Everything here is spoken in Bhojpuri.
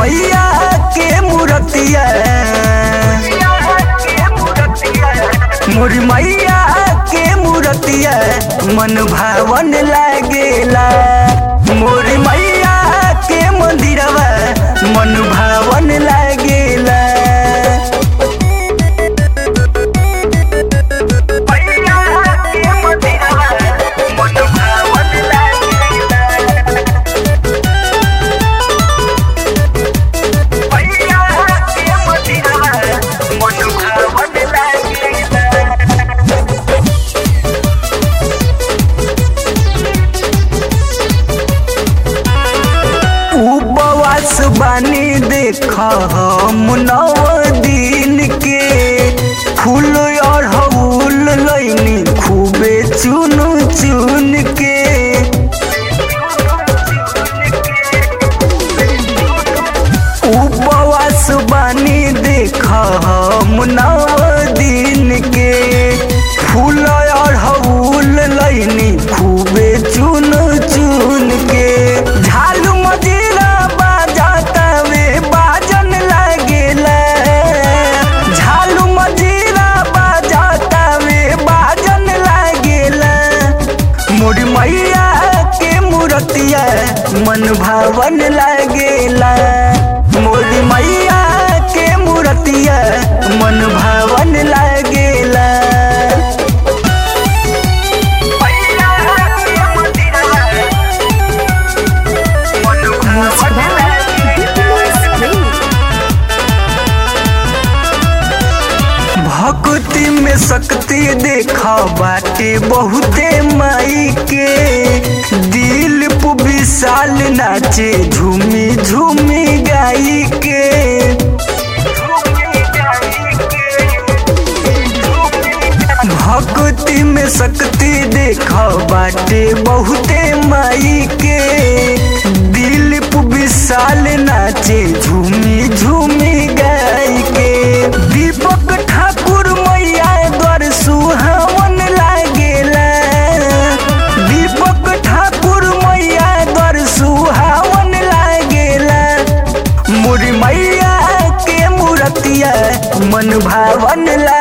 मैया के मूर्तिया मोर मैया के मूर्तिया मन भावन लागेला मोर मैया के मंदिरवा मन भावन लागेला उपवास बानी देख हम नव दिन के फूल अड़हुल लैनी खूबे चुन चुन के उपवास बानी देख हम नव दिन के फूल अड़हुल लैनी खूबे चुन चुन के झालू मजीरा बाजाता वे बाजन लागेला झालू मजीरा बाजाता वे बाजन लागेला मोर मैया के मूर्तिया मन भावन लागेला मोर मैया के मूर्तिया मन भावन लागेला भक्ति में शक्ति देखा बाटे बहुते माई के दिल पु विशाल नाचे झूमी झूमी गाई के भक्ति में शक्ति देखा बाटे बहुते माई के दिल पु विशाल नाचे झूमी झूमी गाई के दीपक ठाकुर मैया द्वार सुहावन लागेला दीपक ठाकुर मैया द्वार सुहावन लागेला मोर मैया के मूर्तिया मन भावन लागेला